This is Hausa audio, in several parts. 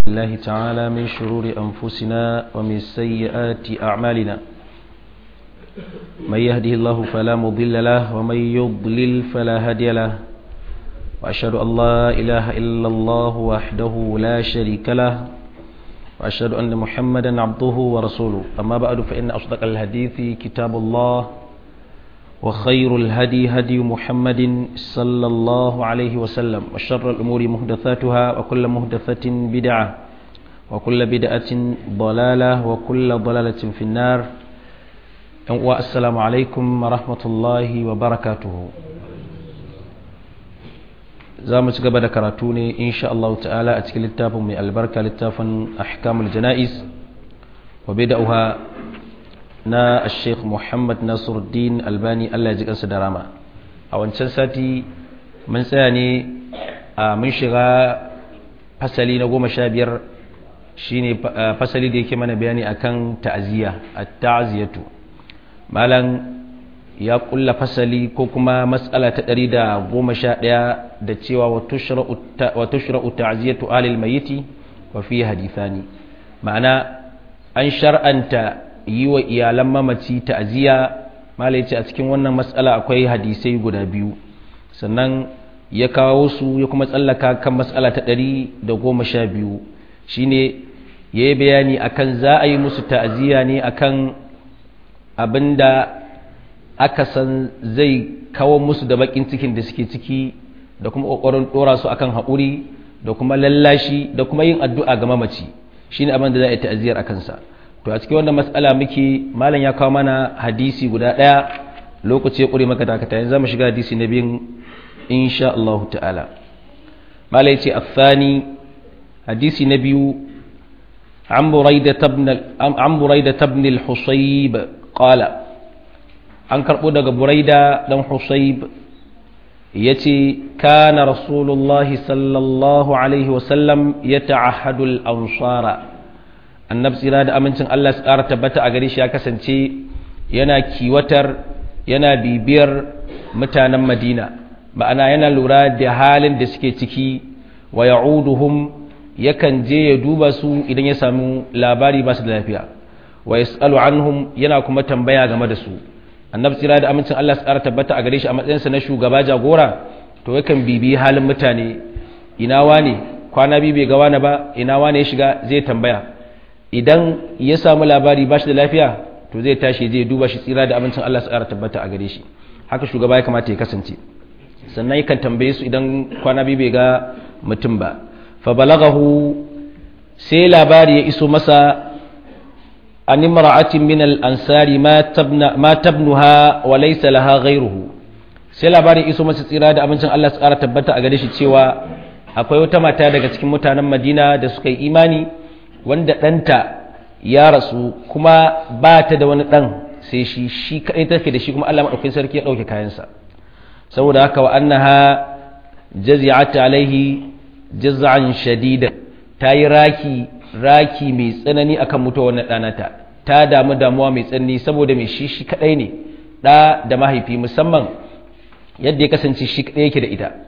الله تعالى من شرور أنفسنا ومن سيئات أعمالنا من يهده الله فلا مضل له ومن يضلل فلا هادي له وأشهد أن لا إله إلا الله وحده لا شريك له وأشهد أن محمدا عبده ورسوله أما بعد فإن أصدق الحديث كتاب الله وخير الهدي هدي محمد صلى الله عليه وسلم وشر الأمور مهدثاتها وكل مهدثة بدعة وكل بدعة ضلالة وكل ضلالة في النار والسلام عليكم ورحمة الله وبركاته za mu ci gaba da karatu ne insha Allah ta'ala a cikin littafin mai albarka littafin ahkamul jana'iz wa bid'aha na Sheikh Muhammad Nasiruddin Albani Allah ya ji kansa da rama a wancan sati mun tsaya ne a mun shiga fasali na goma sha biyar shine fasali da yake mana bayani akan ta'aziyya at-ta'ziyatu malam ya kulla fasali ko kuma matsala ta ɗari da goma sha ɗaya da cewa wa tushra'u ta'ziyatu alil mayiti wa fi hadithani ma'ana an shar'anta yi wa iyalan mamaci ta'ziya malai ce a cikin wannan matsala akwai hadisai guda biyu sannan ya kawo su ya kuma tsallaka kan matsala ta ɗari da goma sha biyu shine ya yi bayani akan za a yi musu ta'ziya ne akan abinda aka san zai kawo musu da bakin cikin da suke ciki da kuma kokarin dora su akan haƙuri da kuma lallashi da kuma yin addu'a ga mamaci shine abin da za a yi ta'aziyar a kansa to a cikin wannan matsala muke malam ya kawo mana hadisi guda ɗaya lokaci ya ƙure maka dakata yanzu zamu shiga hadisi na biyun insha Allah ta'ala malam ya ce athani hadisi na biyu عن بريدة بن عن بريدة بن الحصيب قال an karɓo daga buraida ɗan husayb ya ce kana rasulullahi sallallahu alaihi wasallam ya ta'ahadul ansara annab tsira da amincin Allah su ƙara tabbata a gare shi ya kasance yana kiwatar yana bibiyar mutanen madina ma'ana yana lura da halin da suke ciki wa ya'uduhum yakan je ya duba su idan ya samu labari ba su da lafiya wa yas'alu anhum yana kuma tambaya game da su annabi tsira da amincin Allah su ƙara tabbata a gare shi a matsayinsa na shugaba jagora to yakan bibiyi halin mutane ina wane kwana biyu bai ga wani ba ina wane ya shiga zai tambaya idan ya samu labari ba shi da lafiya to zai tashi zai duba shi tsira da amincin Allah su ƙara tabbata a gare shi haka shugaba ya kamata ya kasance sannan yakan tambaye su idan kwana biyu bai ga mutum ba fa balagahu sai labari ya iso masa an imra'atin min al-ansari ma tabna ma tabnuha wa laysa laha ghayruhu sai labarin iso masa tsira da abincin Allah su ƙara tabbata a gare shi cewa akwai wata mata daga cikin mutanen Madina da suka yi imani wanda ɗanta ya rasu kuma ba ta da wani ɗan sai shi shi kaɗai take da shi kuma Allah maɗaukin sarki ya ɗauke kayansa saboda haka wa annaha jazi'at alaihi jaz'an shadida ta yi raki raki mai tsanani akan mutuwar wannan ɗanata ta damu damuwa mai tsanani saboda mai shi shi kaɗai ne ɗa da mahaifi musamman yadda ya kasance shi kaɗai yake da ita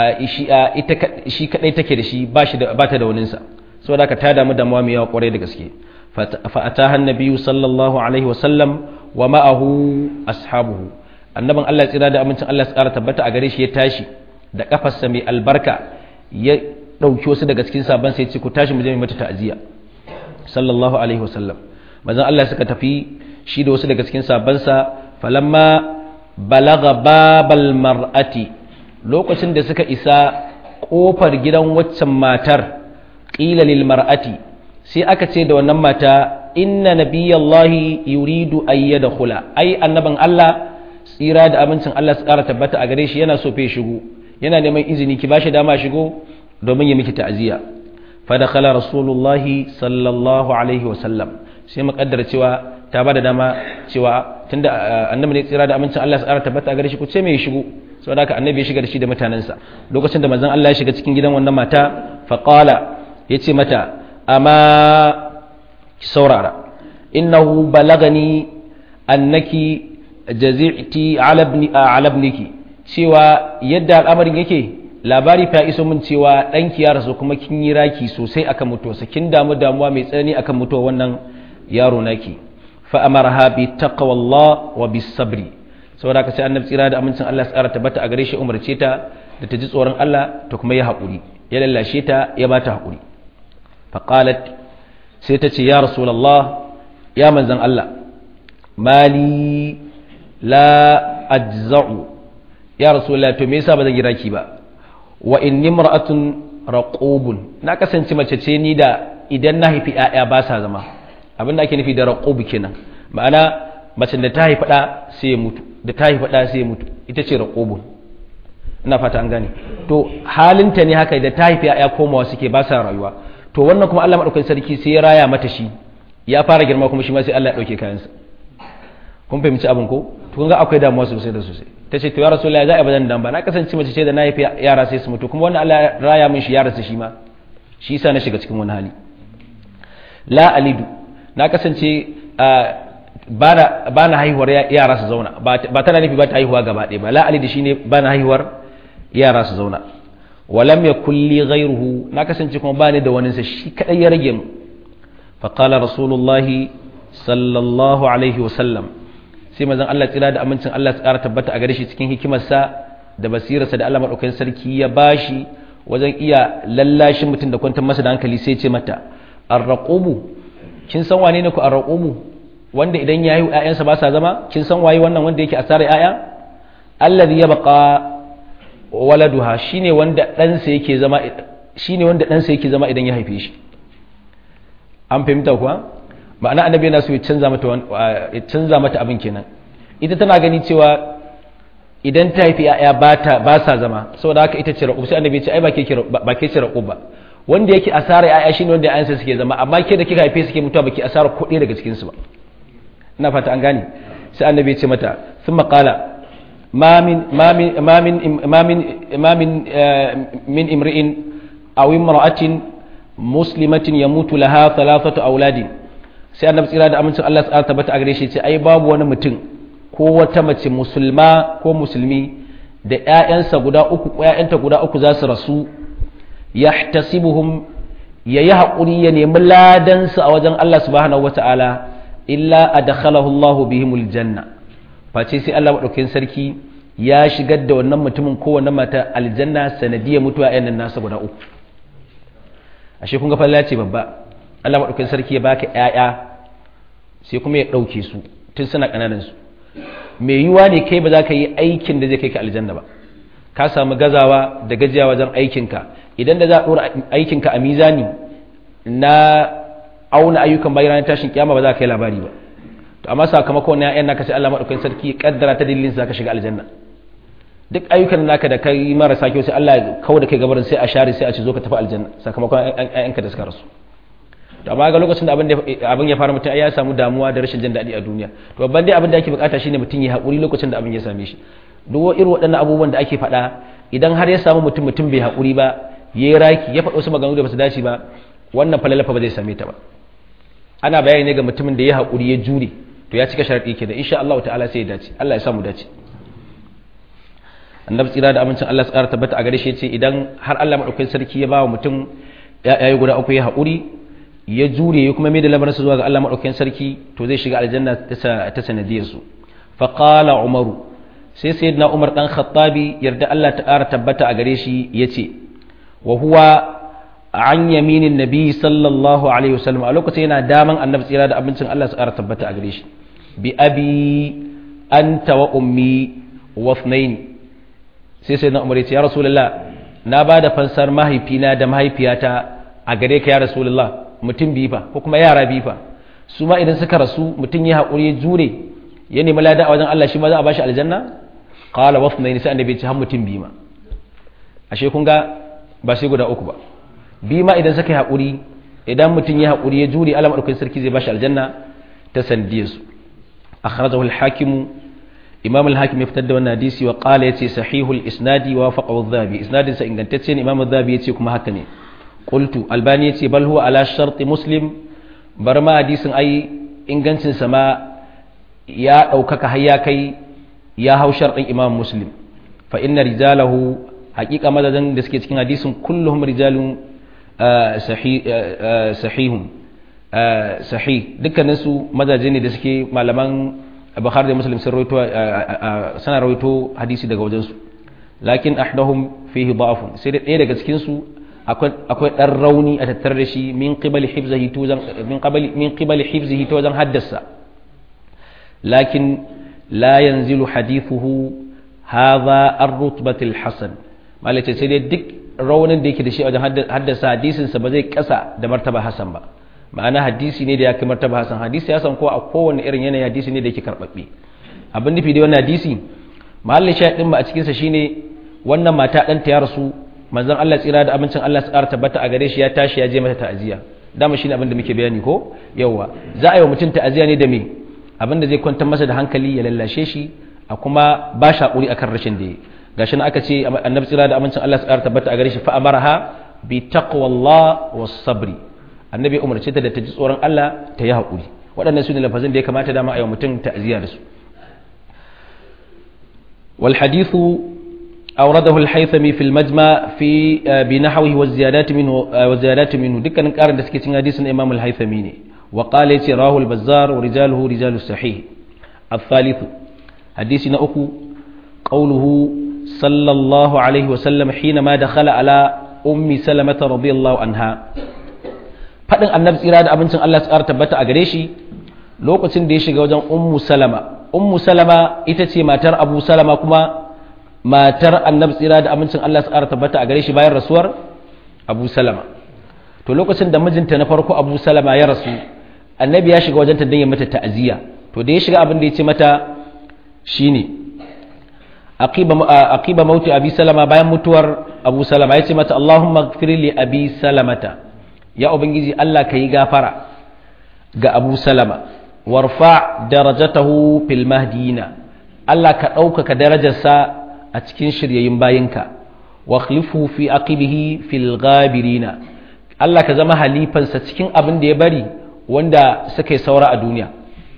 shi kaɗai take da shi ba ta da waninsa saboda haka ta damu damuwa mai yawa ƙwarai da gaske fa'ataha annabiyu sallallahu alaihi wa sallam wa ma'ahu ashabuhu annabin Allah tsira da amincin Allah ya tsara tabbata a gare shi ya tashi da kafarsa mai albarka ya ɗauki wasu daga cikin sabon sai ce ku tashi mu je mata ta'aziyya sallallahu alaihi wasallam manzon Allah suka tafi shi da wasu daga cikin sabansa falamma balaga babal mar'ati lokacin da suka isa kofar gidan waccan matar qila lil mar'ati sai aka ce da wannan mata inna nabiyallahi yuridu ayyadkhula ai annaban Allah tsira da amincin Allah su ƙara tabbata a gare shi yana so fe shigo yana neman izini ki bashi dama shigo domin ya miki ta'aziyya fa dakhala rasulullahi sallallahu alaihi wa sallam sai muƙaddara cewa ta bada dama cewa tunda annabi ne tsira da amincin Allah ya tsara tabbata a gare shi ku ce me ya shigo saboda haka annabi ya shiga da shi da mutanensa lokacin da manzon Allah ya shiga cikin gidan wannan mata fa qala yace mata amma ki saurara innahu balagani annaki jazi'ti ala ibni ala ibniki cewa yadda al'amarin yake labari fa iso min cewa ɗanki ya rasu kuma kin yi raki sosai akan mutuwarsa kin damu damuwa mai tsanani akan mutuwar wannan yaro naki fa amarha bi taqwallah wa bis sabri saboda ka sai annabi tsira da amincin Allah ya tsara tabbata a gare shi umarce ta da ta ji tsoron Allah ta kuma yi haƙuri ya lallashe ta ya ba ta haƙuri fa qalat sai ta ce ya rasulullah ya manzon Allah mali la ajza'u ya rasulullah to me yasa ba zan yi raki ba wa inni imra'atun raqubun na kasance mace ce ni da idan na haifi ƴaƴa ba sa zama abin da ake nufi da raqub kenan ma'ana mace da ta haifi ɗa sai ya mutu da ta haifi ɗa sai ya mutu ita ce raqubun ina fata an gane to halinta ne haka da ta haifi ƴaƴa komawa suke ba sa rayuwa to wannan kuma Allah madaukakin sarki sai ya raya mata shi ya fara girma kuma shi ma sai Allah ya dauke kayansa kun fahimci abin ko to kun ga akwai damuwa sosai da sosai ta ce to ya rasulullahi za a bazan dan ba na kasance mace ce da na haifi yara sai su mutu kuma wannan Allah ya raya min shi yara su shi ma shi yasa na shiga cikin wani hali la alidu na kasance ba na haihuwar yara su zauna ba tana nufi ba ta haihuwa gaba ɗaya ba la alidu shine ba na haihuwar yara su zauna walam ya kulli ghairuhu na kasance kuma ba ni da wani sa shi kadai ya rage mu fa qala rasulullahi sallallahu alaihi wasallam sai manzon Allah tsira da amincin Allah su ƙara tabbata a gare shi cikin hikimarsa da basirarsa da Allah madaukakin sarki ya bashi wajen iya lallashin mutum da kwantar masa da hankali sai ce mata arraqubu kin san wane ne ku arraqubu wanda idan ya yi ƴaƴansa ba sa zama kin san waye wannan wanda yake asarar ƴaƴa allazi yabqa waladuha shine wanda ɗansa yake zama shine wanda ɗansa yake zama idan ya haife shi an fahimta kuwa ma'ana annabi yana so ya canza mata ya canza mata abin kenan ita tana gani cewa idan ta haifi ya'ya ba ta ba sa zama saboda haka ita ce raqub sai annabi ya ce ai ba ke ba ke ce raqub ba wanda yake asara ya'ya shine wanda ya'yansa suke zama amma ke da kika haife suke mutuwa baki asara kuɗi daga cikin su ba ina fata an gane sai annabi ya ce mata thumma qala ما من ما من ما من ما من ما من من امرئ او امراه مسلمه يموت لها ثلاثه اولاد sai annabi tsira da amincin Allah ta tabbata a gare shi ce ai babu wani mutum ko wata mace musulma ko musulmi da ƴaƴansa guda uku ko ƴaƴanta guda uku za su rasu yahtasibuhum yayi haƙuri ya nemi ladansu a wajen Allah subhanahu wataala illa adkhalahu Allah bihimul janna face sai Allah madaukakin sarki ya shigar da wannan mutumin ko wannan mata aljanna sanadiyya mutuwa ƴan nan nasa guda uku ashe kun ga falla ce babba Allah maɗaukakin sarki ya baka ƴaƴa sai kuma ya ɗauke su tun suna ƙananan su mai yiwuwa ne kai ba za ka yi aikin da zai kai ka aljanna ba ka samu gazawa da gajiya wajen aikinka idan da za a ɗora aikinka a mizani na auna ayyukan bayan tashin kiyama ba za ka yi labari ba to amma sakamakon na ƴaƴan naka sai Allah maɗaukakin sarki ya kaddara ta dalilin za ka shiga aljanna duk ayyukan naka da kai marasa kyau sai Allah ya kawo da kai gabarin sai a share sai a ce zo ka tafi aljanna sakamakon ƴaƴanka da suka rasu to amma ga lokacin da abin ya fara mutum ya samu damuwa da rashin jin daɗi a duniya to babban dai abin da ake bukata shine mutum ya haƙuri lokacin da abin ya same shi duk irin waɗannan abubuwan da ake faɗa idan har ya samu mutum mutum bai haƙuri ba ya yi raki ya faɗo wasu maganganu da ba su dace ba wannan falalafa ba zai same ta ba ana bayani ne ga mutumin da ya haƙuri ya jure to ya cika sharaɗi ke da insha Allah ta'ala sai ya dace Allah ya samu dace annabi tsira da amincin Allah tsara tabbata a gare shi ce idan har Allah madaukakin sarki ya ba wa mutum ya guda uku ya haƙuri ya jure ya kuma mai da lamarinsa zuwa ga Allah maɗaukakin sarki to zai shiga aljanna ta sanadiyar su faƙala umaru sai sai na umar ɗan khattabi yarda Allah ta ƙara tabbata a gare shi ya ce wa huwa an yaminin nabi sallallahu alaihi wasallam a lokacin yana daman annabi tsira da abincin Allah su ƙara tabbata a gare shi bi abi anta wa ummi wa sai sai na umar ya ce ya rasulullah na ba da fansar mahaifina da mahaifiyata a gare ka ya rasulullah mutum biyu fa ko kuma yara biyu fa su ma idan suka rasu mutum ya haƙuri ya jure ya nemi lada a wajen Allah shi ma za a bashi aljanna qala wa thnayn sai annabi ce har mutum biyu ma ashe kun ga ba sai guda uku ba biyu ma idan suka yi haƙuri idan mutum ya haƙuri ya jure Allah madaukakin sarki zai bashi aljanna ta sandiyar su akhrajahu al-hakim imam al-hakim ya fitar da wannan hadisi wa qala yace sahihul isnadi wa faqahu adh-dhabi isnadin sa ingantacce ne imam adh-dhabi yace kuma haka ne qultu albani yace bal huwa ala shart muslim bar ma hadisin ai ingancin sa ma ya daukaka har ya kai ya hau shartin imam muslim fa inna rijalahu hakika mazajen da suke cikin hadisin kulluhum rijalun sahihun sahih dukkanin su mazaje ne da suke malaman Bukhari da Muslim sun rawaito sana rawaito hadisi daga wajen su lakin ahdahum fihi da'afun sai dai daga cikin su akwai akwai dan rauni a tattare da shi min qibali hifzihi to min qibali min qibali hifzihi to wajen haddasa lakin la yanzilu hadithuhu hadha ar-rutbati al-hasan malace sai dai duk raunin da yake da shi wajen haddasa hadisin sa ba zai kasa da martaba hasan ba ma'ana hadisi ne da ya kai martaba hasan hadisi ya san ko a kowane irin yanayi hadisi ne da yake karbabbe abin nufi da wannan hadisi mahallin shahidin ba a cikin sa shine wannan mata dan ta ya rasu manzon Allah tsira da abincin Allah tsara tabbata a gare shi ya tashi ya je mata ta'aziya dama shine abin da muke bayani ko yawa za a yi wa mutum ta'aziya ne da me abin da zai kwantar masa da hankali ya lallashe shi a kuma ba shi hakuri akan rashin da ya gashi na aka ce annabi tsira da amincin Allah tsara tabbata a gare shi fa amaraha bi taqwallah was sabri annabi umarce ta da ta ji tsoron Allah ta yi hakuri waɗannan su ne lafazin da ya kamata dama a yi wa mutum ta'aziya da su wal hadithu أورده الحيثمي في المجمع في بنحوه والزيادات منه والزيادات منه دكان قارن da suke cikin hadisin Imam al-Haythami ne wa qala yace rahu al-Bazzar wa rijaluhu rijalu sahih الثالث حديث نأكو قوله صلى الله عليه وسلم حينما دخل على أم سلمة رضي الله عنها faɗin annabi tsira da abincin Allah tsara tabbata a gare shi lokacin da ya shiga wajen ummu salama ummu salama ita ce matar abu salama kuma matar annabi tsira da amincin Allah tsara tabbata a gare shi bayan rasuwar abu salama to lokacin da mijinta na farko abu salama ya rasu annabi ya shiga wajen ta don ya mata ta'aziyya to da ya shiga abin da ya ce mata shine aqiba mauti abi salama bayan mutuwar abu salama ya ce mata Allahumma gfir li abi salamata ya ubangiji Allah ka yi gafara ga abu salama warfa darajatahu fil mahdiyina Allah ka ɗaukaka darajarsa a cikin shiryayin bayinka wa khlifu fi aqibihi fil ghabirina Allah ka zama halifansa cikin abin da ya bari wanda suka yi saura a duniya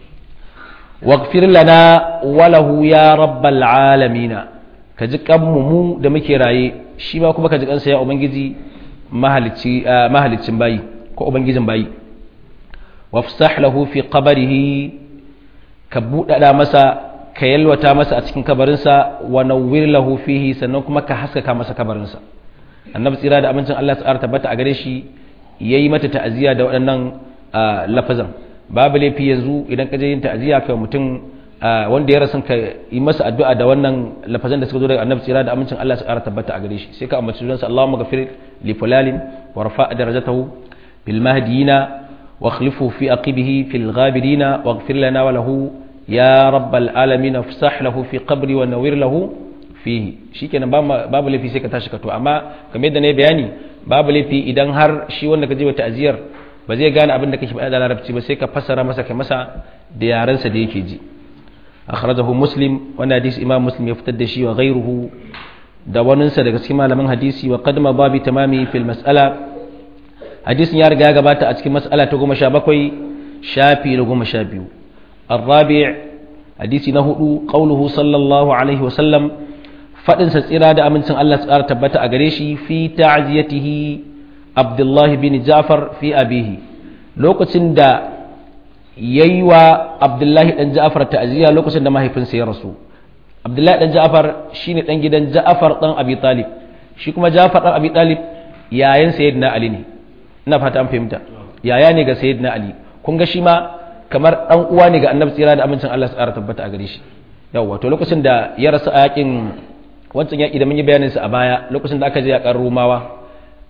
waghfir lana walahu ya rabbal alamina ka ji kanmu mu da muke raye shi ma kuma ka ji kansa ya ubangiji mahalicci mahalicin bayi ko ubangijin bayi wafsah lahu fi qabrihi ka buɗaɗa masa ka yalwata masa a cikin kabarinsa wa nawwir lahu fihi sannan kuma ka haskaka masa kabarinsa annabi tsira da amincin Allah ta tabbata a gare shi yayi mata ta'aziyya da waɗannan lafazan babu laifi yanzu idan ka je yin ta'aziyya kai mutum wanda ya rasu ka yi masa addu'a da wannan lafazan da suka zo daga annabi tsira da amincin Allah ta tabbata a gare shi sai ka ambaci sunansa Allahumma ghafir li fulalin wa rafa' darajatahu bil mahdiyina wa khlifu fi aqibihi fil ghabirina waghfir lana wa lahu ya rabbal alamin afsah lahu fi qabri wa nawir lahu fihi shikenan babu laifi sai ka tashi ka to amma kamar yadda na bayani babu laifi idan har shi wanda ka je wa ta'aziyar ba zai gane abin da kake faɗa da larabci ba sai ka fassara masa kai masa da yarensa da yake ji akhrajahu muslim wannan hadisi imam muslim ya fitar da shi wa ghayruhu da waninsa daga cikin malaman hadisi wa qadma babi tamami fil mas'ala hadisin ya riga ya gabata a cikin mas'ala ta goma sha bakwai shafi na goma sha biyu الرابع حديث نهدو قوله صلى الله عليه وسلم فدن سtsira da amincin Allah tsara tabbata a gare shi fi ta'ziyatihi Abdullah bin Ja'far fi abihi lokacin da yayi wa Abdullah dan Ja'far ta'ziya lokacin da mahaifinsa ya rasu Abdullah dan Ja'far shine dan gidan Ja'far dan Abi Talib shi kuma Ja'far dan Abi Talib yayin sayyidina Ali ne ina fata an fahimta yaya ne ga sayyidina Ali kun ga shi ma kamar dan uwa ne ga annabi tsira da amincin Allah su ƙara tabbata a gare shi yawwa to lokacin da ya rasu a yakin wancan yaki da mun yi bayanin sa a baya lokacin da aka je yakan Romawa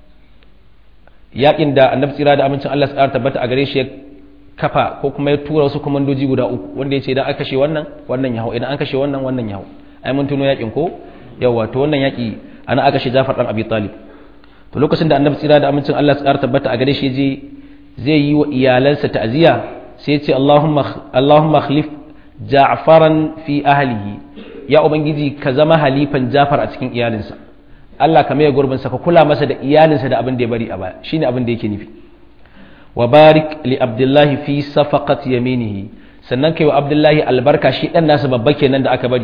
yakin da annabi tsira da amincin Allah su ƙara tabbata a gare shi ya kafa ko kuma ya tura wasu komandoji guda uku wanda ya ce idan aka kashe wannan wannan ya hau idan an kashe wannan wannan ya hau ai mun tuno yakin ko yawwa to wannan yaki ana aka kashe Jafar dan Abi Talib to lokacin da annabi tsira da amincin Allah su ƙara tabbata a gare shi je zai yi wa iyalansa ta'aziyya sai ce Allahumma khalif Ja'faran fi ahlihi ya ubangiji ka zama halifan Ja'far a cikin iyalinsa Allah ka maye gurbin sa ka kula masa da iyalinsa da abin da ya bari a baya shine abin da yake nufi wa barik li Abdullahi fi safaqat yaminihi sannan kai wa Abdullahi albarka shi dan nasa babba kenan da aka bari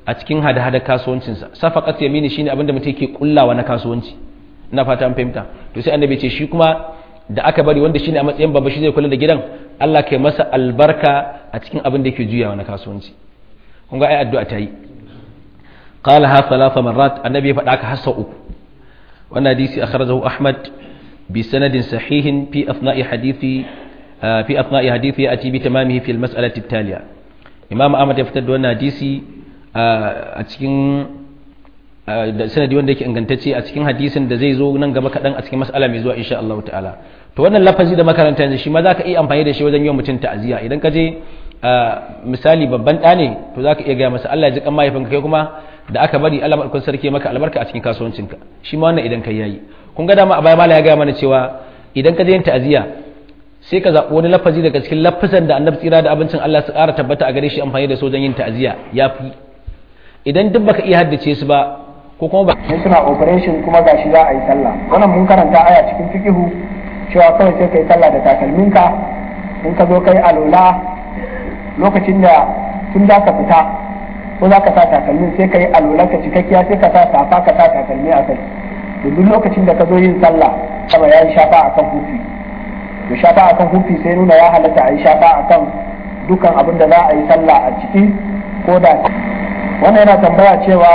a cikin hada-hada kasuwancinsa safaqat yamini shine abinda mutum yake kullawa na kasuwanci ina fata an fahimta to sai annabi ce shi kuma da aka bari wanda shine a matsayin babba shi zai kula da gidan Allah kai masa albarka a cikin abin da yake juyawa na kasuwanci kun ga ai addu'a ta yi qala ha thalatha marrat annabi ya faɗa ka hasa uku wannan hadisi akhrajahu ahmad bi sanadin sahihin fi athna'i hadithi fi athna'i hadithi ya'ti bi tamamihi fi al-mas'alati at-taliya imam ahmad ya fitar da wannan hadisi a cikin da sanadi wanda yake ingantacce a cikin hadisin da zai zo nan gaba kaɗan a cikin mas'ala mai zuwa insha Allah ta'ala to wannan lafazi da makaranta yanzu shi ma za ka iya amfani da shi wajen yi mutum ta'aziyya idan ka je misali babban ɗa ne to za ka iya gaya masa Allah ya ji kan mahaifinka kai kuma da aka bari Allah maɗaukar sarki maka albarka a cikin kasuwancinka shi ma wannan idan kai yayi kun ga dama a baya mala ya gaya mana cewa idan ka je yin ta'aziyya sai ka zaɓi wani lafazi daga cikin lafazan da annabi tsira da abincin Allah su ƙara tabbata a gare shi amfani da su wajen yin ta'aziyya ya fi idan duk baka iya haddace su ba ko kuma ba sai suna operation kuma gashi za a yi sallah wannan mun karanta aya cikin fikihu cewa kawai sai kai sallah da takalminka in ka zo kai alola lokacin da tun da ka fita ko za ka sa takalmin sai ka yi alola ka cikakkiya sai ka sa safa ka sa takalmi a kai to duk lokacin da ka zo yin sallah sama ya yi shafa akan hufi to shafa akan hufi sai nuna ya halatta a yi shafa akan dukkan abin da za a yi sallah a ciki ko da wannan yana tambaya cewa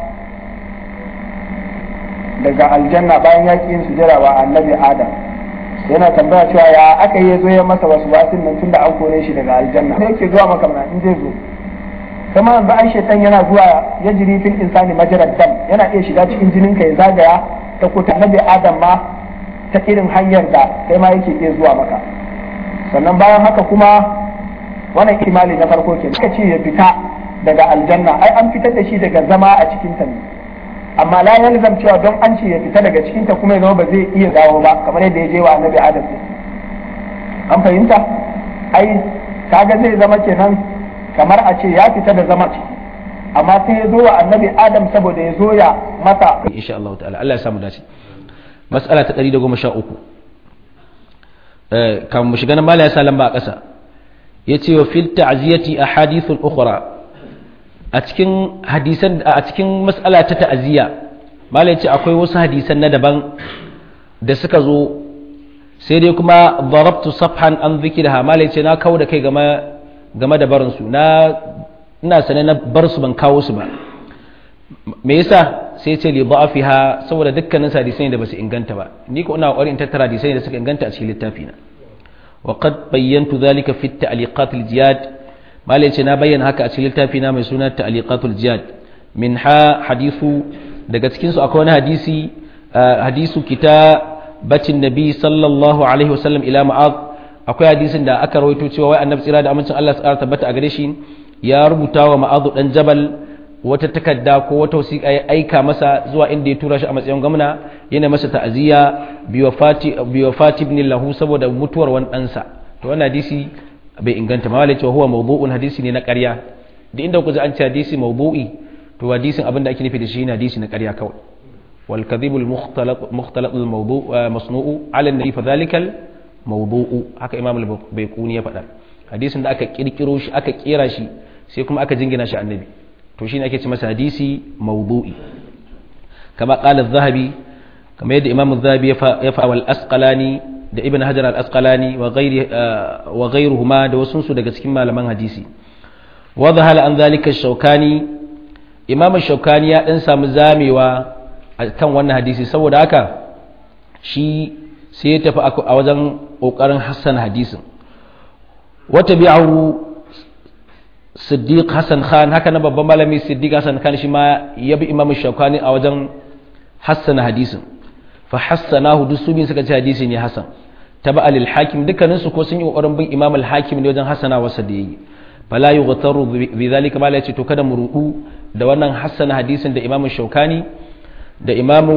daga aljanna bayan ya ƙi yin sujada wa annabi adam yana tambaya cewa ya aka yi zo ya masa wasu basin nan tunda an kore shi daga aljanna sai yake zuwa maka mana in zai zo kuma yanzu ai shaitan yana zuwa ya jiri fil insani majarar dam yana iya shiga cikin jinin ka ya zagaya ta kuta annabi adam ma ta irin hanyar da kai ma yake iya zuwa maka sannan bayan haka kuma wannan imali na farko ke suka ce ya fita daga aljanna ai an fitar da shi daga zama a cikin ta ne amma la yalzam cewa don an ce ya fita daga cikin ta kuma ya zama ba zai iya dawo ba kamar yadda ya je wa annabi adam an fahimta ai kaga zai zama kenan kamar a ce ya fita da zama ciki amma sai ya zo wa annabi adam saboda ya zo ya masa insha Allah ta'ala Allah ya samu dace mas'ala ta 113 eh kan mu shiga nan mala ya sa lamba a ƙasa yace wa fil ta'ziyati ahadithul ukhra a cikin hadisan a cikin mas'ala ta ta'aziyya mala yace akwai wasu hadisan na daban da suka zo sai dai kuma darabtu safhan an zikirha mala yace na kawo da kai game game da barin su na ina sane na bar su ban kawo su ba me yasa sai ce li da'afiha saboda dukkanin hadisai da basu inganta ba ni ko ina kokarin tattara hadisai da suka inganta a cikin littafi na wa qad bayyantu dhalika fi at-ta'liqat al-jiyad malai ce na bayyana haka a cikin littafi na mai suna ta'liqatul jiyad min ha hadithu daga cikin su akwai wani hadisi hadisu kitabatin nabi sallallahu alaihi wasallam ila ma'ad akwai hadisin da aka rawaito cewa wai annabi tsira da amincin Allah ya tabbata a gare shi ya rubuta wa ma'adu dan jabal wata takarda ko wata wasiƙa ya aika masa zuwa inda ya tura shi a matsayin gwamna yana masa ta'aziyya bi wafati ibn lahu saboda mutuwar wani ɗansa to wannan hadisi bai inganta ma walace huwa mawdu'un hadisi ne na ƙarya da inda ku ji an ce hadisi mawdu'i to hadisin abin da ake nufi da shi ne hadisi na ƙarya kawai wal kadhibul mukhtalaq mukhtalaq al mawdu' masnu'u ala an-nabi fa dhalikal mawdu'u haka imam al-bayquni ya faɗa hadisin da aka kirkiro shi aka kera shi sai kuma aka jingina shi annabi to shine ake ce masa hadisi mawdu'i kama qala az-zahabi kama yadda imam az-zahabi ya fa wal asqalani da ibn hajar al-asqalani wa ghairi wa ghairuhuma da wasu su daga cikin malaman hadisi wa dhahala an zalika shaukani imam shaukani ya dan samu zamewa kan wannan hadisi saboda haka shi sai ya tafi a wajen kokarin hassan hadisin wata bi'ahu siddiq hassan khan haka na babban malami siddiq hassan khan shi ma ya bi imam shaukani a wajen hassana hadisin fa hassanahu duk su bin suka ce hadisi ne hasan taba alil hakim dukkanin su ko sun yi kokarin bin imam al hakim ne wajen hassana wasa da yayi fala yughtaru bi zalika mala yace to kada mu rudu da wannan hassana hadisin da imam shaukani da imam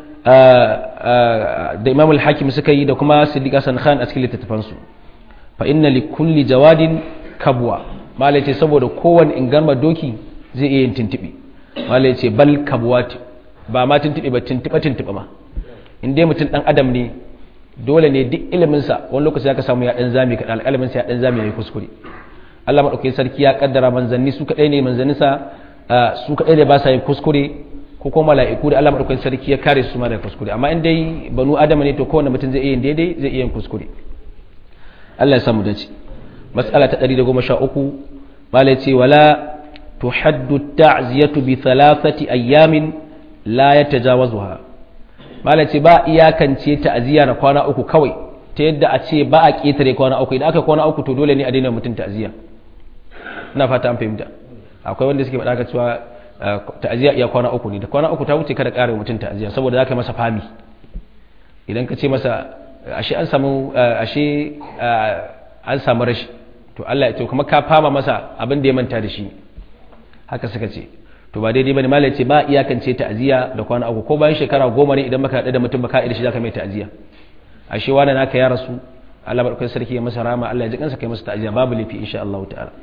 da imam al hakim suka yi da kuma siddiq hassan khan a cikin littattafan su fa inna li kulli jawadin kabwa mala yace saboda kowanne ingarma doki zai iya yin tintibi mala yace bal kabwati ba ma tintibi ba tintiba tintiba ma in dai mutum dan adam ne dole ne duk iliminsa wani lokaci ya ka samu ya dan zami kaɗan alƙalaminsa ya dan zami ya yi kuskure Allah maɗaukakin sarki ya kaddara manzanni su kaɗai ne manzanninsa su kaɗai da ba sa yin kuskure ko kuma mala'iku da Allah madaukakin sarki ya kare su ma daga kuskure amma in dai banu adama ne to kowanne mutum zai iya yin daidai zai iya yin kuskure Allah ya samu dace mas'ala ta 113 malai ce wala tuhaddu ta'ziyatu bi thalathati ayyamin la yatajawazuha malai ce ba iyakance ta'ziya na kwana uku kawai ta yadda a ce ba a ketare kwana uku idan aka kwana uku to dole ne a daina mutum ta'ziya ina fata an fahimta akwai wanda suke faɗa cewa ta'aziyya iya kwana uku ne da kwana uku ta wuce kada ƙara mutum ta'aziyya saboda za ka masa fami idan ka ce masa ashe an samu ashe an samu rashi to Allah ya ce kuma ka fama masa abin da ya manta da shi haka suka ce to ba daidai bane malai ce ba iyakance ta'aziyya da kwana uku ko bayan shekara goma ne idan maka haɗu da mutum baka da shi zaka mai ta'aziyya ashe wani naka ya rasu Allah barkai sarki ya masa rama Allah ya ji kansa kai masa ta'aziyya babu lafi insha Allah ta'ala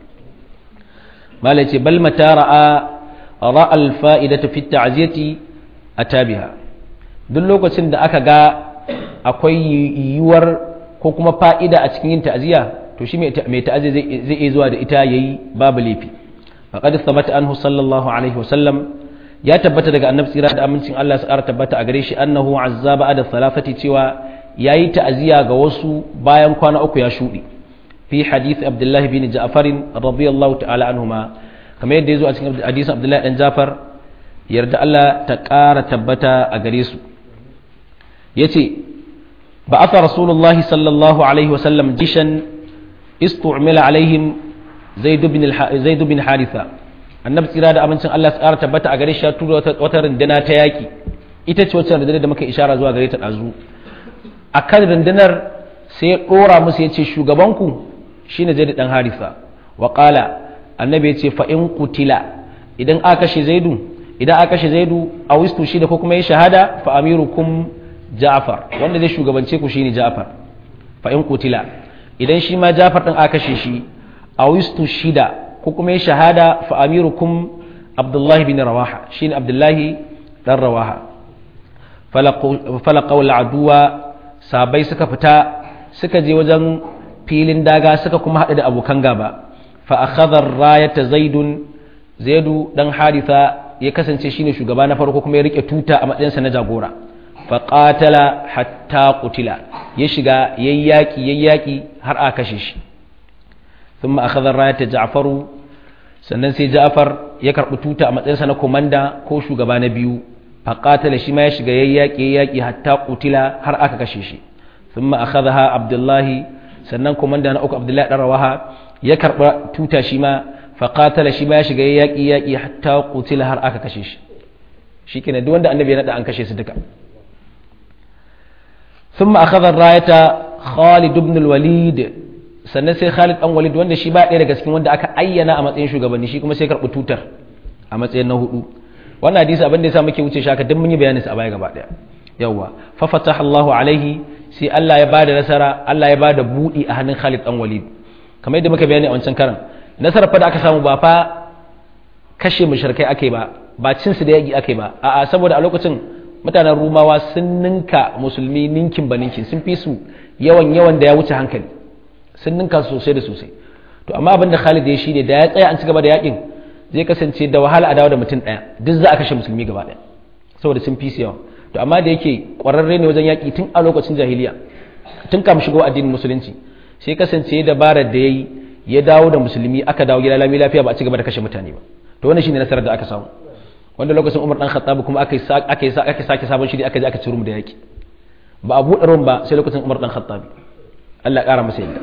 malai ce bal mata ra'a ra'a alfa'idata fi ta'ziyati atabiha duk lokacin da aka ga akwai yiwuwar ko kuma fa'ida a cikin yin ta'ziya to shi mai ta'ziya zai iya zuwa da ita yayi babu laifi faqad thabata anhu sallallahu alaihi wasallam ya tabbata daga annabi tsira da amincin Allah ya tabbata a gare shi annahu azzaba ada salafati cewa yayi ta'ziya ga wasu bayan kwana uku ya shudi fi hadith abdullah bin ja'far radiyallahu ta'ala anhuma kamar yadda ya zo a cikin hadisin abdullahi dan jafar yarda Allah ta ƙara tabbata a gare su ya ce ba a fa rasulullahi sallallahu alaihi wasallam jishan istu'mila alaihim zaidu bin haritha annabi tsira da abincin Allah ta ƙara tabbata a gare shi ya tura wata runduna ta yaƙi ita ce wacce rundunar da muka ishara zuwa gare ta ɗazu a kan rundunar sai ya ɗora musu ya ce shugabanku shine zaidu ɗan haritha wa ƙala annabi ya ce fa'in kutila idan aka kashe zaidu idan aka kashe zaidu a wistu shi da ko kuma ya shahada fa amirukum ja'far wanda zai shugabance ku shine ja'far fa'in kutila idan shi ma ja'far din aka kashe shi a wistu shida ko kuma ya shahada fa amirukum abdullahi bin rawaha shine abdullahi dan rawaha falaqaw al'aduwa sabai suka fita suka je wajen filin daga suka kuma haɗu da abokan gaba فأخذ الراية زيد زيد دان حارثة يكسن شيني شugaba na farko kuma ya rike tuta a matsayinsa na jagora faqatala hatta qutila ya shiga yayyaki yayyaki har aka kashe shi thumma akhadha rayata ja'faru sannan sai ja'far ya karbi tuta a matsayinsa na komanda ko shugaba na biyu faqatala shi ma ya shiga yayyaki yayyaki hatta qutila har aka kashe shi thumma akhadha abdullahi sannan komanda na uku abdullahi dan rawaha ya karɓa tuta shi ma faƙatala shi ma ya shiga yaƙi yaƙi hatta kutila har aka kashe shi shi kenan duk wanda annabi ya naɗa an kashe su duka sun ma akhadar rayata khalid ibn walid sannan sai khalid dan walid wanda shi ba ɗaya daga cikin wanda aka ayyana a matsayin shugabanni shi kuma sai karɓi tutar a matsayin na hudu wannan hadisi abin da ya sa muke wuce shi haka duk mun yi bayanin sa a baya gaba ɗaya yawwa fa fataha Allahu alaihi sai Allah ya bada nasara Allah ya bada buɗi a hannun Khalid dan Walid kamar yadda muka bayani a wancan karan nasarar fa da aka samu ba fa kashe mushrikai ake ba ba cin su da yaki ake ba a'a saboda a lokacin mutanen rumawa sun ninka musulmi ninkin ba ninkin sun fi su yawan yawan da ya wuce hankali sun ninka sosai da sosai to amma abin da Khalid ya shi ne da ya tsaya an ci gaba da yakin zai kasance da wahala a dawo da mutum daya duk za a kashe musulmi gaba daya saboda sun fi su yawa to amma da yake kwararre ne wajen yaki tun a lokacin jahiliya tun kam shigo addinin musulunci sai kasance dabarar da ya yi ya dawo da musulmi aka dawo gida lami lafiya ba a ci gaba da kashe mutane ba to wannan shine nasarar da aka samu wanda lokacin Umar dan Khattab kuma aka aka aka sake sabon shiri aka je aka ci rum da yaki ba a buɗe rum ba sai lokacin Umar dan Khattab Allah ƙara masa yadda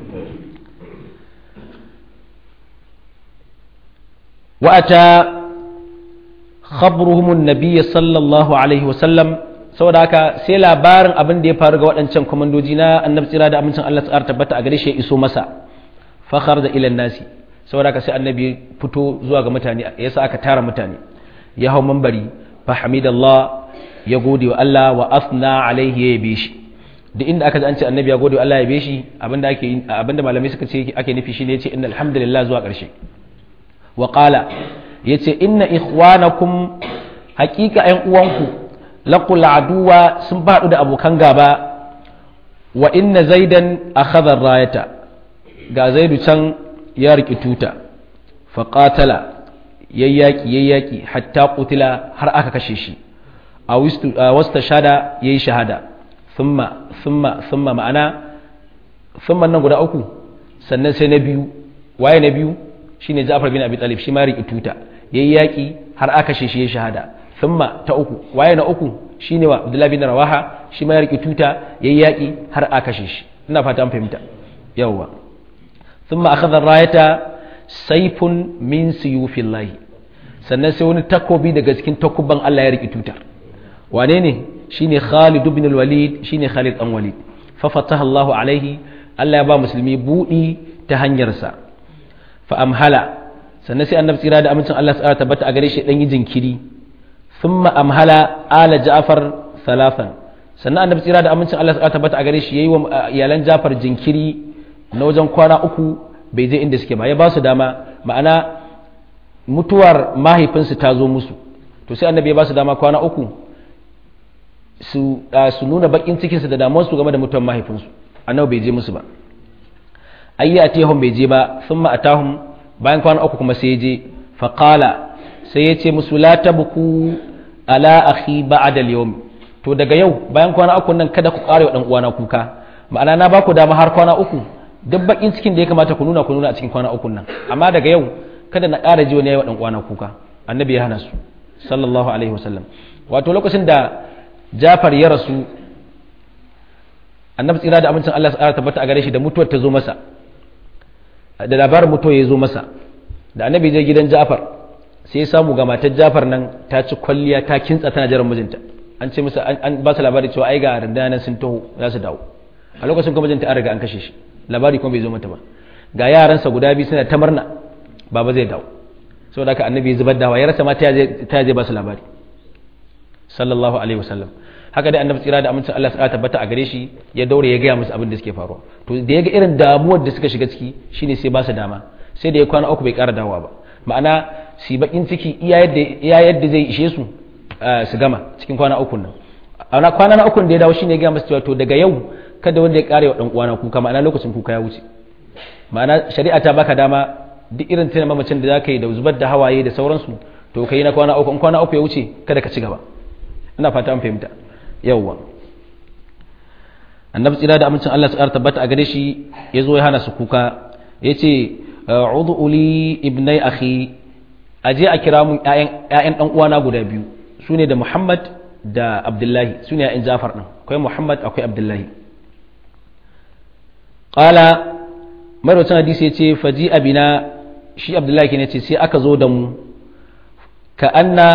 wa ata khabruhum an-nabiy sallallahu alaihi wa sallam saboda haka sai labarin abin da ya faru ga waɗancan kwamandoji na annabi tsira da amincin Allah tsara tabbata a gare shi ya iso masa fakhar da ilan nasi saboda haka sai annabi ya fito zuwa ga mutane ya sa aka tara mutane ya hau mambari fa hamidallah ya gode wa Allah wa asna alaihi ya yabe shi duk inda aka ji an ce annabi ya gode wa Allah ya yabe shi abinda ake abinda malamai suka ce ake nufi shine yace innal hamdalillah zuwa ƙarshe wa qala yace inna ikhwanakum haqiqa ƴan uwanku laqul aduwa sun faɗu da abokan gaba wa inna zaidan akhadha rayata ga zaidu can ya riki tuta fa qatala yayyaki yayyaki hatta qutila har aka kashe shi a wasta shada yayi shahada thumma thumma thumma ma'ana thumma nan guda uku sannan sai na biyu waye na biyu shine Ja'far bin Abi Talib shi ma riƙi tuta yayi yaki har aka kashe shi yayi shahada thumma ta uku waye na uku shine wa Abdullah bin Rawaha shi ma ya riƙi tuta yayi yaki har aka kashe shi ina fata an fahimta yawwa thumma akhadha rayata sayfun min suyufillahi sannan sai wani takobi daga cikin takubban Allah ya riƙi tutar wane ne shine Khalid ibn al-Walid shine Khalid dan Walid fa fataha Allahu alaihi Allah ya ba musulmi budi ta hanyar sa fa amhala sannan sai annabi tsira da amincin Allah tsara tabbata a gare shi dan yi jinkiri thumma amhala ala Ja'far thalathan sannan annabi tsira da amincin Allah tsara tabbata a gare shi yayi wa iyalan Ja'far jinkiri na wajen kwana uku bai je inda suke ba ya ba su dama ma'ana mutuwar mahaifinsu ta zo musu to sai annabi ya ba su dama kwana uku su nuna bakin cikinsu da damuwarsu game da mutuwar mahaifinsu annabi bai je musu ba ayya atihum bai je ba thumma atahum bayan kwana uku kuma sai ya je faqala sai ya ce musu la tabku ala akhi ba'da al-yawm to daga yau bayan kwana uku nan kada ku kare wa dan uwana kuka ma'ana na ba ku dama har kwana uku duk bakin cikin da ya kamata ku nuna ku nuna a cikin kwana uku nan amma daga yau kada na ƙara ji wani yayi wa dan uwana kuka annabi ya hana su sallallahu alaihi wasallam wato lokacin da Jafar ya rasu annabi tsira da amincin Allah ya tabbata a gare shi da mutuwar ta zo masa da labarin mutuwa ya zo masa da annabi je gidan Jafar sai ya samu ga matar Jafar nan ta ci kwalliya ta kintsa tana jiran mijinta an ce masa an ba su labari cewa ai ga rundunar sun taho za su dawo a lokacin kuma mijinta an riga an kashe shi labari kuma bai zo mata ba ga yaransa guda biyu suna ta murna baba zai dawo saboda haka annabi ya zubar da hawa ya rasa ma ta je ba su labari sallallahu alaihi wasallam haka dai annabi tsira da amincin Allah ya tabbata a gare shi ya daure ya gaya musu abin da suke faruwa to da ya ga irin damuwar da suka shiga ciki shine sai ba su dama sai da ya kwana uku bai ƙara dawowa ba ma'ana su bakin ciki iya yadda zai ishe su su gama cikin kwana uku nan a kwana na uku da ya dawo shine ya gaya musu cewa to daga yau kada wanda ya kare wa dan uwana kuka ma'ana lokacin kuka ya wuce ma'ana shari'a ta baka dama duk irin tana mamacin da zaka yi da zubar da hawaye da sauransu to kai na kwana uku in kwana uku ya wuce kada ka ci gaba ina fata an fahimta yawwa annabi tsira da amincin Allah su tabbata a gare shi ya zo ya hana su kuka ya ce udu uli ibnai akhi aje a kira mun ƴaƴan ɗan uwana guda biyu su ne da Muhammad da Abdullahi su ne ƴaƴan Jafar ɗin akwai Muhammad akwai Abdullahi qala marwacin hadisi ya ce faji abina shi Abdullahi ke ne ce sai aka zo da mu ka anna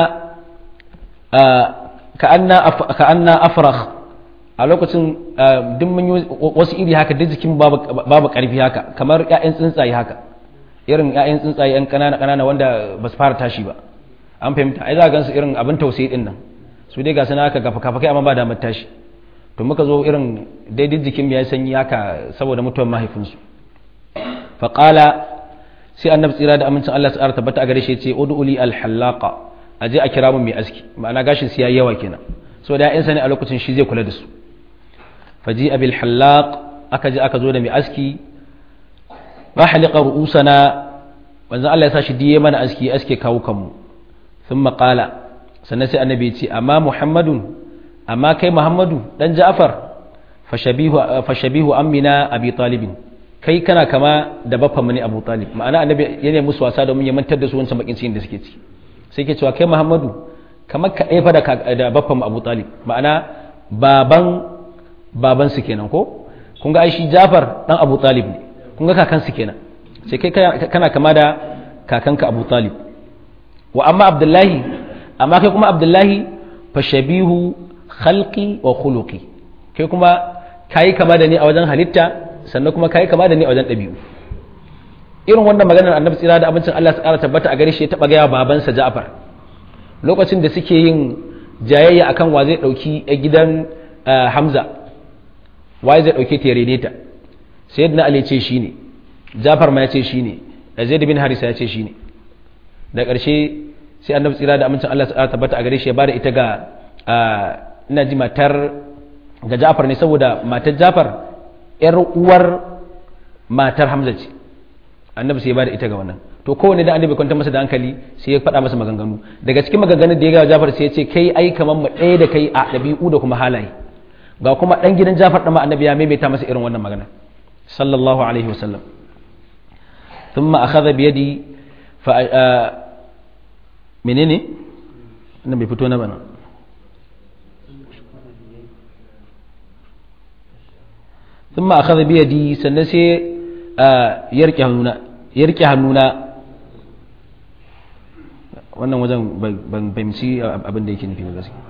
ka anna afrakh a lokacin duk mun yi wasu iri haka duk jikin babu karfi haka kamar ƴaƴan tsuntsaye haka irin ƴaƴan tsuntsaye ƴan ƙanana ƙanana wanda ba su fara tashi ba an fahimta ai za ka gansu irin abin tausayi din nan su dai ga suna haka gafa kafa kai amma ba damar tashi to muka zo irin daidai jikin ya sanyi haka saboda mutuwar mahaifinsu faƙala sai annabi tsira da amincin Allah ta'ala tabbata a gare shi ce ud'uli al-hallaqa aje a kira mun mai aski ma'ana gashin su yayi yawa kenan so da ƴaƴansa ne a lokacin shi zai kula da su faji abil hallaq aka je aka zo da mai aski ba halika ru'usana wanzan Allah ya sa shi diye mana aski aske kawo kanmu sun maƙala sannan sai annabi ya ce amma muhammadun amma kai muhammadu dan ja'far fashabihu amina abi talibin kai kana kama da baffan mu ne abu talib ma'ana annabi ya ne musu wasa domin ya mantar da su wancan bakin cikin da suke ci sai ke cewa kai muhammadu kamar ka ɗaya da baffan mu abu talib ma'ana baban babansu kenan ko kun ga aishi Jafar dan Abu Talib ne kun ga kakansu kenan sai kai kana kama da kakanka Abu Talib wa amma Abdullahi amma kai kuma Abdullahi fa shabihu khalqi wa khuluqi kai kuma kai kama da ni a wajen halitta sannan kuma kai kama da ni a wajen ɗabi'u irin wannan maganar annabi tsira da abincin Allah su ƙara tabbata a gare shi ya taɓa gaya babansa Ja'far lokacin da suke yin jayayya akan wa zai ɗauki gidan Hamza waye zai dauke ta ya rene ta sayyidina ali ce shine jafar ma ya ce shine zaid bin harisa ya ce shine da ƙarshe sai annabi tsira da amincin Allah ya tabbata a gare shi ya bada ita ga ina ji matar ga jafar ne saboda matar jafar yar uwar matar hamza ce annabi sai ya bada ita ga wannan to to kowane da annabi kwantar masa da hankali sai ya faɗa masa maganganu daga cikin maganganun da ya ga Jafar sai ya ce kai ai kamar mu ɗaya da kai a ɗabi'u da kuma halaye ga kuma ɗan gidan Jafar ɗan annabi ya maimaita masa irin wannan magana sallallahu alaihi wasallam ثم أخذ بيدي ف menene nan bai fito na bana ثم أخذ بيدي سنسي يركي هنونا يركي هنونا wannan wajen ban fahimci abin da yake nufi ba gaske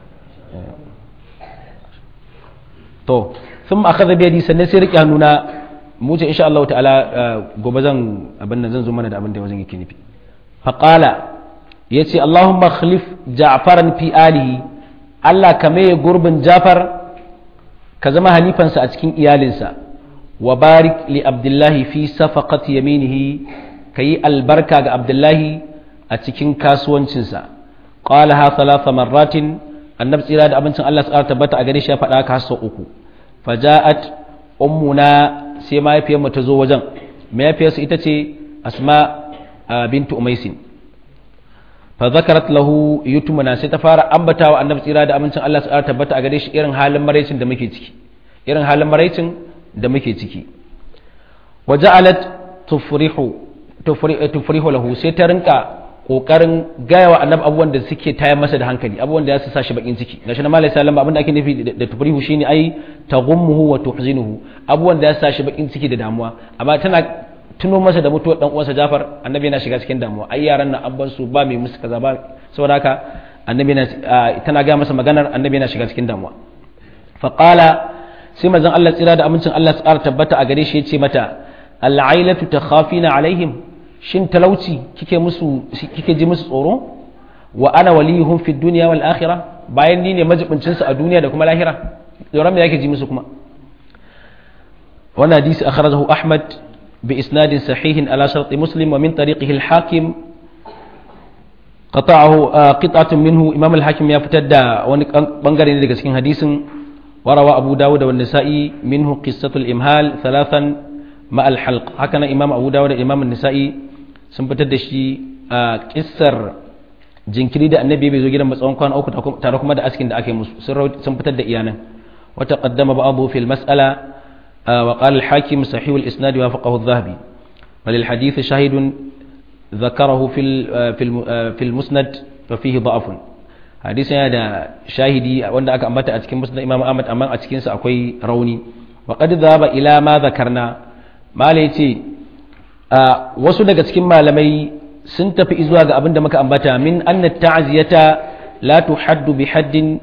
to sun ma akaza biyadi sannan sai rike hannuna mu ce insha Allah ta'ala gobe zan abin nan zan zo mana da abin da wajen yake nufi faqala yace Allahumma khalif Ja'faran fi alihi Allah ka maye gurbin Ja'far ka zama halifansa a cikin iyalinsa wa barik li Abdullahi fi safaqati yaminihi kayi albarka ga Abdullahi a cikin kasuwancinsa qala ha thalatha marratin annabi tsira da abincin Allah tsara tabbata a gare shi ya faɗa ka sau uku faja'at ummuna sai mahaifiyarmu ta zo wajen mahaifiyarsu ita ce asma bintu umaisin fa zakarat lahu yutumuna sai ta fara ambata wa annabi tsira da amincin Allah su tabbata a gare shi irin halin maraicin da muke ciki irin halin maraicin da muke ciki wa ja'alat tufrihu tufrihu lahu sai ta rinka kokarin gaya wa annabi abubuwan da suke tayar masa da hankali abubuwan da ya sa shi bakin ciki gashi na malai sallam abin da ake nufi da tufrihu shine ai taghummuhu wa tuhzinuhu abubuwan da ya sa shi bakin ciki da damuwa amma tana tuno masa da mutuwar dan uwansa Jafar annabi yana shiga cikin damuwa ai yaran nan abban su ba mai musu kaza ba saboda haka annabi yana tana ga masa maganar annabi yana shiga cikin damuwa fa qala sai manzon Allah tsira da amincin Allah tsara tabbata a gare shi yace mata al'ailatu takhafina alaihim shin talauci kike musu kike ji musu tsoro wa ana waliyuhum fi dunya wal akhirah bayan ni ne majibincin su a duniya da kuma lahira tsoron me yake ji musu kuma wannan hadisi akhrajahu ahmad بإسناد صحيح على شرط مسلم ومن طريقه الحاكم قطعه قطعة منه إمام الحاكم يفتد بنغر ندق سكين حديث وروى أبو داود والنسائي منه قصة الإمهال ثلاثا مع الحلق هكذا إمام أبو داود إمام النسائي سنفتد شي قصر jinkiri da annabi bai zo gidan matsawon kwana uku tare kuma da askin da ake musu sun fitar da iyanan wata qaddama ba'dahu fil mas'ala وقال الحاكم صحيح الإسناد وافقه الذهبي وللحديث شاهد ذكره في في المسند ففيه ضعف حديث هذا شاهدي wanda aka ambata a cikin musnad Imam Ahmad amma a cikin sa akwai rauni wa qad dhaba ila ma zakarna mala yace wasu daga cikin malamai sun tafi zuwa ga abin da muka ambata min anna ta'ziyata la tuhaddu bi haddin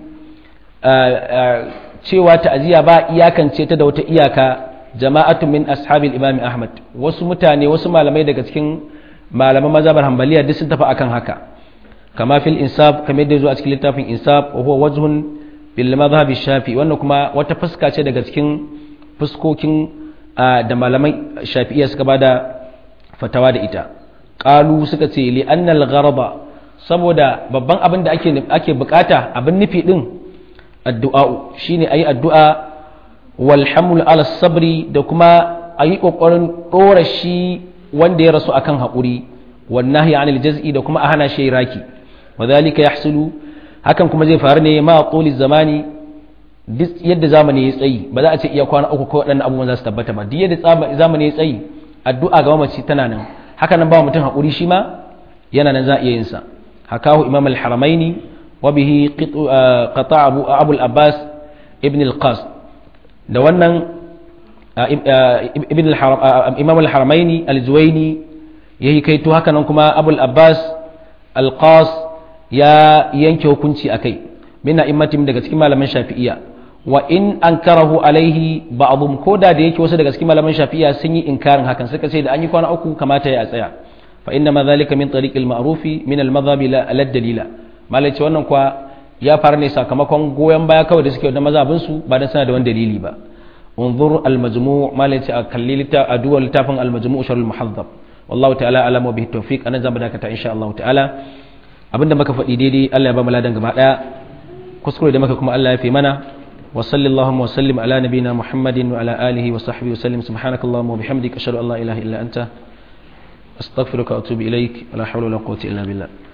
cewa ta'aziyya ba iyakance ta da wata iyaka jama'atu min ashabil imami ahmad wasu mutane wasu malamai daga cikin malaman mazhabar hanbaliya duk sun tafi akan haka kama fil insaf kamar da zo a cikin littafin insaf wa huwa wajhun bil madhhab shafi wannan kuma wata fuska ce daga cikin fuskokin da malamai shafi'iyya suka bada fatawa da ita qalu suka ce li annal gharaba saboda babban abin da ake ake bukata abin nufi din addu'a shine ayi addu'a wal haml ala sabri da kuma ayi kokarin dora shi wanda ya rasu akan hakuri wan nahyi anil jaz'i da kuma a hana shi raki wadhalika yahsulu hakan kuma zai faru ne ma tuli zamani duk yadda zamani ya tsayi ba za a ce iya kwana uku ko waɗannan abubuwan za su tabbata ba duk yadda zamani ya tsayi addu'a ga mamaci tana nan haka nan ba mutum hakuri shi ma yana nan za a iya yin sa hakahu imam al-haramaini وبه قطع أبو, أبو الأباس ابن القاس da wannan ibn imam al-haramaini al-zuwaini ya yi kaito haka nan kuma abul abbas al-qas ya yanke hukunci a kai min a'immatim daga cikin malaman shafi'iyya wa in ankarahu alaihi ba'dhum koda da yake wasu daga cikin malaman shafi'iyya sun yi inkarin hakan suka ce da an yi kwana uku kamata ya tsaya fa inna ma dhalika min tariqil ma'rufi min al-madhhabi la dalila malai ce wannan kuwa ya fara ne sakamakon goyon baya kawai da suke da mazhabin su ba dan sana da wani dalili ba unzur al-majmu' malai ce a kalli lita a duwa littafin al-majmu' sharh al-muhaddab wallahu ta'ala alamu bihi tawfiq anan zamu dakata insha Allah ta'ala abinda muka faɗi daidai Allah ya ba mu ladan gaba daya kuskure da muka kuma Allah ya fi mana wa sallallahu wa sallim ala nabina muhammadin wa ala alihi wa sahbihi wa sallim subhanakallahumma wa bihamdika ashhadu an la ilaha illa anta astaghfiruka wa atubu ilaik la hawla wala quwwata illa billah